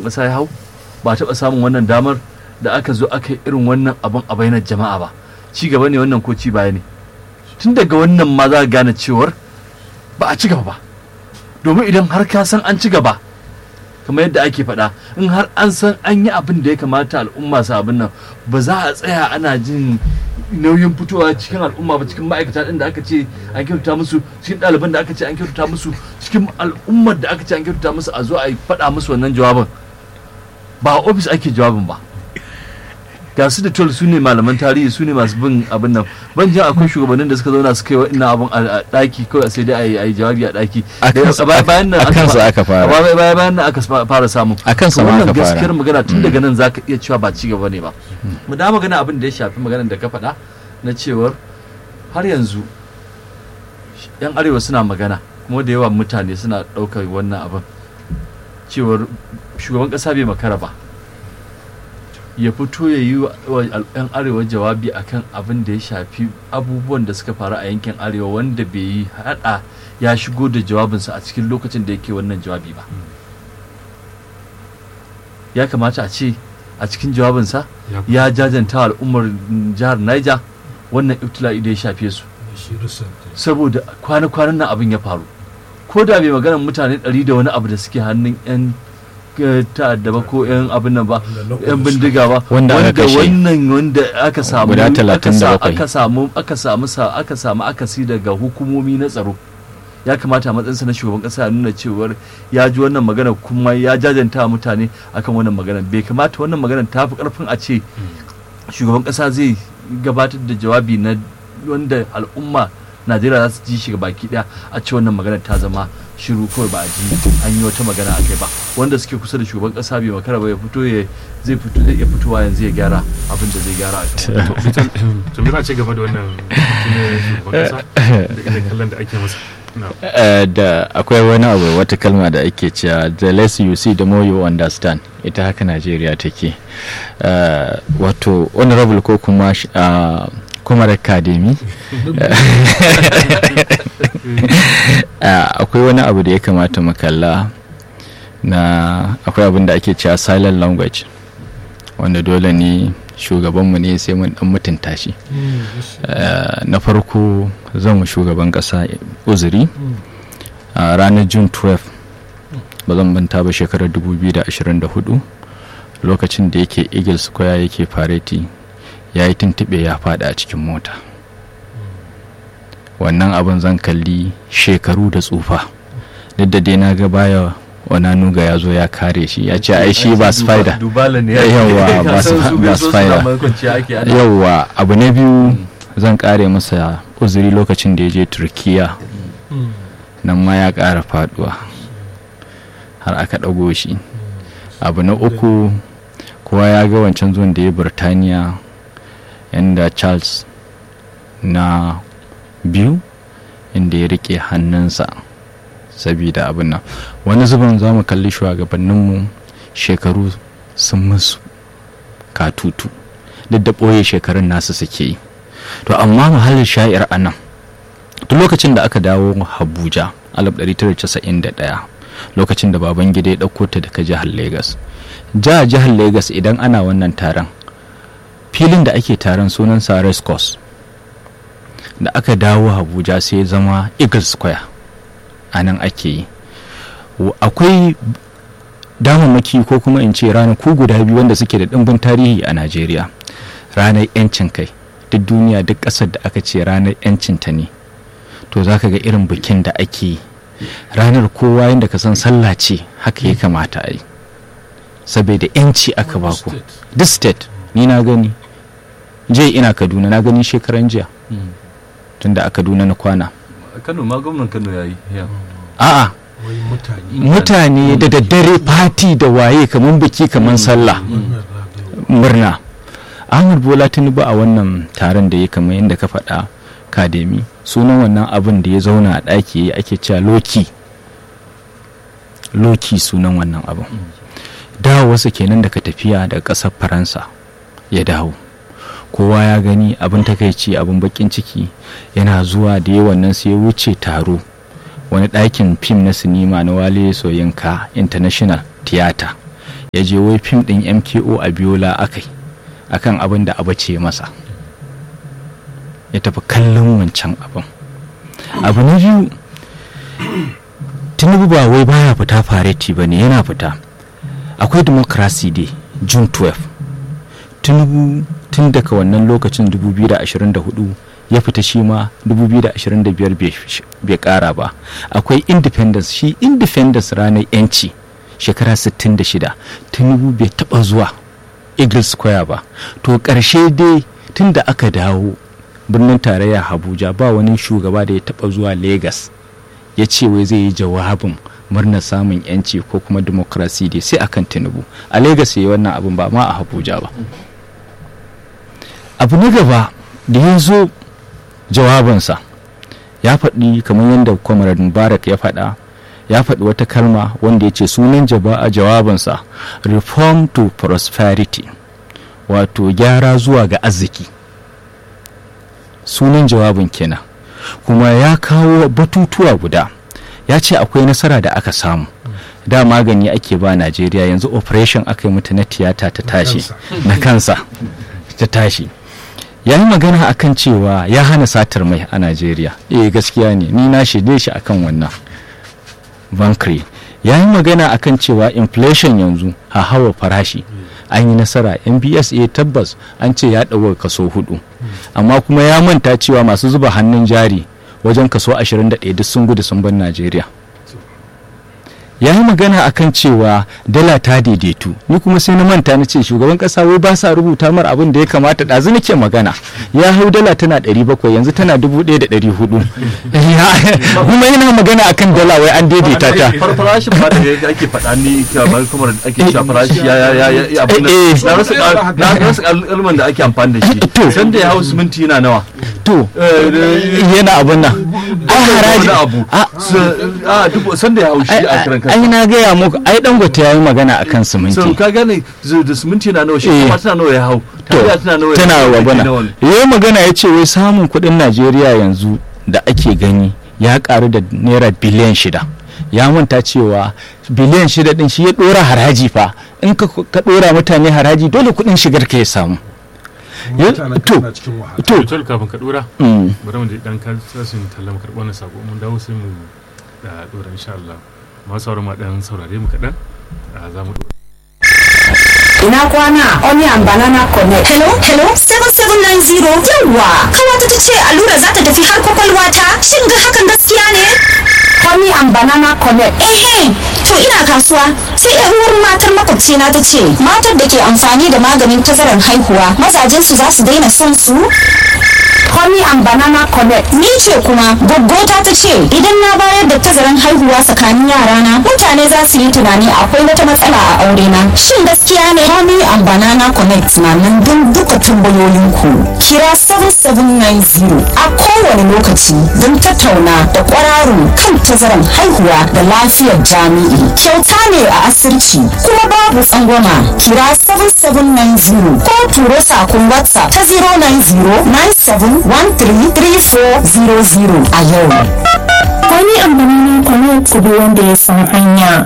ƙasa ya hau ba taɓa samun wannan damar da aka zo aka yi irin wannan abin a bainar jama'a ba ci gaba ne wannan ko ci baya ne tun daga wannan ma za ka gane cewar ba a ci gaba ba domin idan har ka san an ci gaba kamar yadda ake faɗa in har an san an yi abin da ya kamata al'umma su abin nan ba za a tsaya ana jin nauyin fitowa cikin al'umma ba cikin ma'aikata ɗin da aka ce an kyautata musu cikin ɗaliban da aka ce an kyautata musu cikin al'ummar da aka ce an kyautata musu a zo a faɗa musu wannan jawabin ba a ofis ake jawabin ba ga su da tol su ne malaman tarihi su ne masu bin abin nan ban jin akwai shugabannin da suka zauna suka yi wa ina abin a daki kawai sai dai a yi jawabi a daki bayan nan aka fara bayan nan aka fara samu akan sa wannan aka fara gaskiyar magana tun daga nan zaka iya cewa ba ci gaba ne ba mu da magana abin da ya shafi maganar da ka faɗa na cewar har yanzu yan arewa suna magana kuma da yawa mutane suna ɗaukar wannan abin cewar shugaban ƙasa bai makara ba ya fito ya yi wa 'yan arewa jawabi akan abin da ya shafi abubuwan da suka faru a yankin arewa wanda bai yi hada ya shigo da jawabinsa a cikin lokacin da yake wannan jawabi ba ya kamata a ce a cikin jawabinsa ya jajanta al'ummar jihar niger wannan ibtila'i da ya shafe su saboda kwana-kwanan nan abin ya faru ko da bai maganar mutane ɗari da wani abu da suke hannun 'yan ta'adda ba ko yan abin nan ba yan bindiga ba Wanda aka kashe. wannan wanda aka samu Guda aka sa- 37. aka samu aka samu sa aka samu akasi daga hukumomi na tsaro ya kamata a matsayinsa na shugaban kasa ya nuna cewar ya ji wannan magana kuma ya jajanta wa mutane akan wannan magana bai kamata wannan magana ta fi karfin a ce shugaban kasa zai gabatar da jawabi na wanda al'umma najeriya za su ji shi baki daya a ce wannan magana ta zama shiru kawai ba a ji an yi wata magana a kai ba wanda suke kusa da shugaban kasa bai makara ba ya fito ya zai fito zai iya fitowa yanzu ya gyara abin da zai gyara a kan to me za a ce game da wannan shine shugaban kasa da irin kallon da ake masa na Eh, da akwai wani abu wata kalma da ake cewa the less you see the more you understand ita haka najeriya take Eh, wato honorable ko kuma sh- ah, kuma da academy akwai wani abu da ya kamata mu kalla na akwai abin da ake cewa silent language wanda dole ne shugabanmu ne sai mun dan mutunta shi Eh, na farko zan wa shugaban kasa uzuri a ranar june 12 ba zan manta ba shekarar 2024 lokacin da yake eagle square yake fareti ya yi tuntube ya fada a cikin mota wannan abin zan kalli shekaru da tsufa duk da dai na ga baya onanuga ya zo ya kare shi ya ce ai shi ba spider dubala ne Yawwa, ba su- ba spider. spider yauwa abu na biyu zan kare masa uzuri lokacin da ya je turkiya nan ma ya kara faduwa har aka ɗago shi abu na uku kowa ya ga wancan zuwan da ya birtaniya yadda charles na biyu inda ya rike hannunsa sabida abin nan wani zubin za mu kalli shugabanninmu shekaru sun musu katutu duk da ɓoye shekarun nasu suke yi to amma muhallin sha'ir a nan duk lokacin da aka dawo abuja 1991 lokacin da baban gida ya ɗauko ta daga jihar lagos ja jihar lagos idan ana wannan taron filin da ake taron sunansa race course da aka dawo abuja sai ya zama eagle square a nan ake yi W- akwai damammaki ko kuma in ce ranaku guda biyu wanda suke da ɗimbin tarihi a najeriya ranar 'yancin kai duk duniya duk ƙasar da aka ce ranar 'yancin ta ne to za ka ga irin bikin da ake yi ranar kowa yadda ka san sallah ce haka ya kamata a yi saboda 'yanci aka baku duk state ni na gani je ina kaduna na gani shekaran jiya tunda a kaduna na kwana kano ma gwamnan kano ya yi a'a wai mutane mutane da daddare fati da waye kamar biki kamar sallah murna ahmad bola tinubu a wannan taron da ya kamar yadda ka faɗa kademi sunan wannan abin da ya zauna a ɗaki ya ake cewa loki loki sunan wannan abin dawowarsa kenan daga tafiya daga ƙasar faransa ya dawo kowa ya gani abin takaici abin bakin ciki yana zuwa da yawan nan sai ya wuce taro wani ɗakin fim na sinima na wale soyinka international theater ya je wai fim ɗin mko a biyola akai akan abin da abu ce masa ya tafi kallon wancan abin abu na biyu tinubu ba wai baya fita fareti ba ne yana fita akwai democracy day june 12 tinubu tun daga wannan lokacin 2024 ya fita shi ma 2025 bai kara ba akwai independence shi independence ranar yanci shekara 66 tinubu bai taba zuwa eagle square ba to karshe dai tun da aka dawo birnin tarayya abuja ba wani shugaba da ya taba zuwa lagos ya ce wai zai yi jawabin murnar samun yanci ko kuma demokrasi dai sai akan tinubu a lagos ya yi wannan abin ba ma a abuja ba abu na gaba da ya zo jawabinsa ya faɗi kamar yadda kwamarar mubarak ya faɗa ya faɗi wata kalma wanda ya ce sunan a jawabinsa reform to prosperity wato gyara zuwa ga arziki sunan jawabin kenan kuma ya kawo batutuwa guda ya ce akwai nasara da aka samu da magani ake ba najeriya yanzu operation aka yi mata na tiyata ta tashi na kansa ta tashi ya yi magana akan cewa ya hana satar mai a najeriya eh gaskiya ne ni na shirye shi akan wannan bankri ya yi magana akan cewa inflation yanzu a hawa farashi an yi nasara mbs a tabbas an ce ya ɗauka kaso hudu amma kuma ya manta cewa masu zuba hannun jari wajen kaso 21 duk sun gudu sun bar najeriya ya yi magana akan cewa dala ta daidaitu ni kuma sai na manta na ce shugaban kasa wai ba sa rubuta mar abin da ya kamata ɗazu nake magana ya hau dala tana 700 yanzu tana 1400 kuma yana magana akan dala wai an daidaita ta farashin ba da ake faɗa ni kamar kuma ake cewa farashi ya ya ya ya abin na rasa na rasa kalman da ake amfani da shi san da ya hau siminti yana nawa to yana abin nan an haraji abu a dubu san da ya hau shi a kiran ai na gaya muku ai dangote ya yi magana akan siminti so ka gane da siminti na nawa shi kuma tana nawa ya hau tana wa bana yayi magana ya ce wai samun kuɗin najeriya yanzu da ake gani ya karu da naira biliyan shida ya manta cewa biliyan shida din shi ya dora haraji fa in ka dora mutane haraji dole kuɗin shigar ka ya samu to to kafin ka dora bari mu dan kasin tallan karɓar wannan sako mun dawo sai mu da dora insha Allah masu sauran ma dan saurare mu kaɗan za mu Ina kwana Onion Banana Connect. Hello, hello, 7790 yawwa. Kawata ta ce allura za ta tafi har kwakwalwa ta. Shin ga hakan gaskiya ne? Onion Banana Connect. Ehe, to ina kasuwa. Sai yan uwar matar makwabcina ta ce, matar da ke amfani da maganin tazarar haihuwa, mazajensu za su daina son su? Honey and Banana Connect. Ni ce kuma gaggota ta ce idan na bayar da tazaran haihuwa tsakanin yarana mutane za su yi tunani akwai wata matsala a aure na. Shin gaskiya ne? Honey and Banana Connect na nan don duka tambayoyinku. Kira 7790 a kowane lokaci don tattauna da kwararo kan tazaran haihuwa da lafiyar jami'i. Kyauta ne a asirci kuma babu tsangwama. Kira 7790 ko turo sakon WhatsApp ta 090 97 133400 a yau. Wani ambanini connect kudu wanda ya san hanya.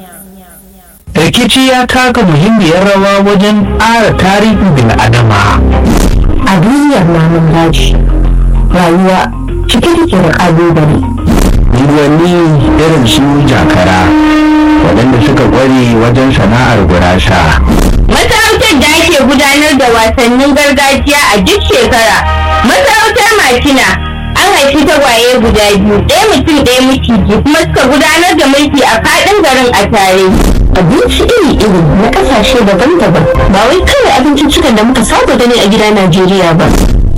rikici ya taka muhimmiyar rawa wajen ƙara tarihin bil'adama A duniyar namun daji, rayuwa cike take da ƙalubale. unguwanni irin su jakara waɗanda suka ƙware wajen sana'ar gurasa Masarautar da ake gudanar da wasannin gargajiya a duk shekara. Masarautar Makina an haifi tagwaye guda biyu, ɗaya mutum ɗaya miciji kuma suka gudanar da mulki a faɗin garin a tare. Abinci iri-iri na ƙasashe daban-daban ba wai kawai abinciccikan da muka saba gani a gida Najeriya ba.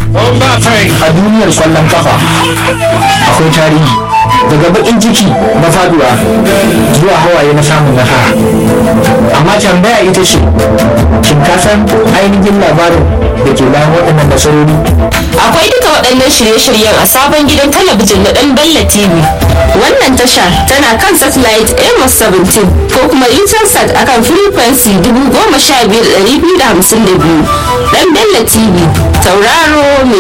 a duniyar kwallon kafa akwai tarihi daga bakin ciki na faduwa zuwa hawaye na samun nasara amma tambaya ita ce shin ka san ainihin labarin da ke bayan waɗannan nasarori Akwai duka waɗannan shirye-shiryen a sabon gidan talabijin na ɗan Bella TV. Wannan tasha tana kan satellite Amos 17 ko kuma Intelsat akan frequency 15252. Ɗan Bella TV, tauraro mai